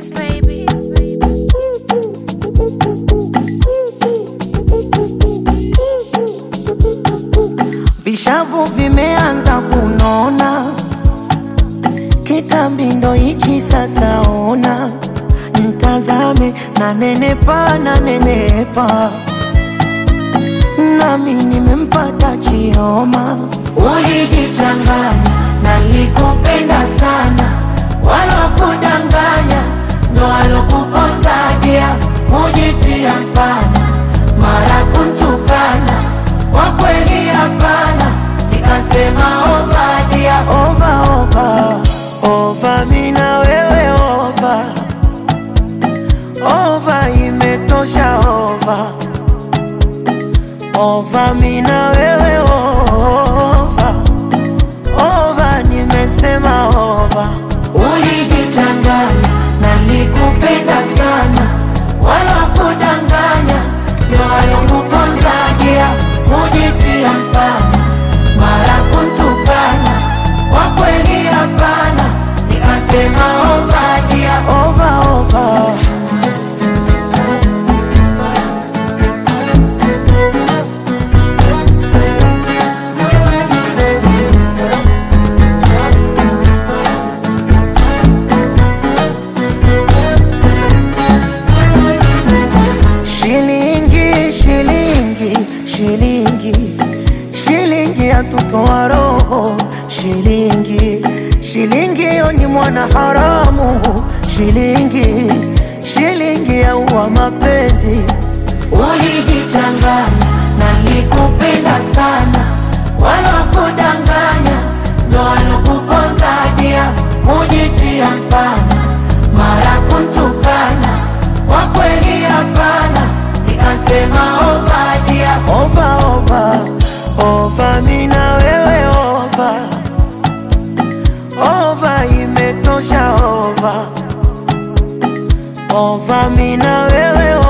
Kiss, baby. Vishavu vimeanza kunona, kitambi ndo hichi sasa. Ona mtazame, na nenepa na nenepa, nami nimempata Chioma. Ulijichanganya, nalikupenda sana, walokudanganya ndo walokuponza dia, mujitia mfana, mara kuntukana kwa kweli hapana, nikasema ovadia ova ova ova, mina wewe ova ova, imetosha ova ova, mina wewe ova ova, nimesema ova. Ulijichanganya, nalikupenda sana, wala kudanganya ndo walikuponzagia kujitia mfano, mara kuntukana, kwa kweli hapana, nikasema ovadia ova ova. Shilingi, shilingi, shilingi, shilingi yatutoa roho. Shilingi, shilingi yo ni mwana haramu. Shilingi, shilingi yaua mapenzi. Ulijichanganya, nalikupenda sana, wala kudanganya ndo walokuponza dia, mujitia mfano, mara kuntukana, kwa kweli hapana, nikasema ovadia ova ova ova, mina wewe ova ova, imetosha ova ova, mina wewe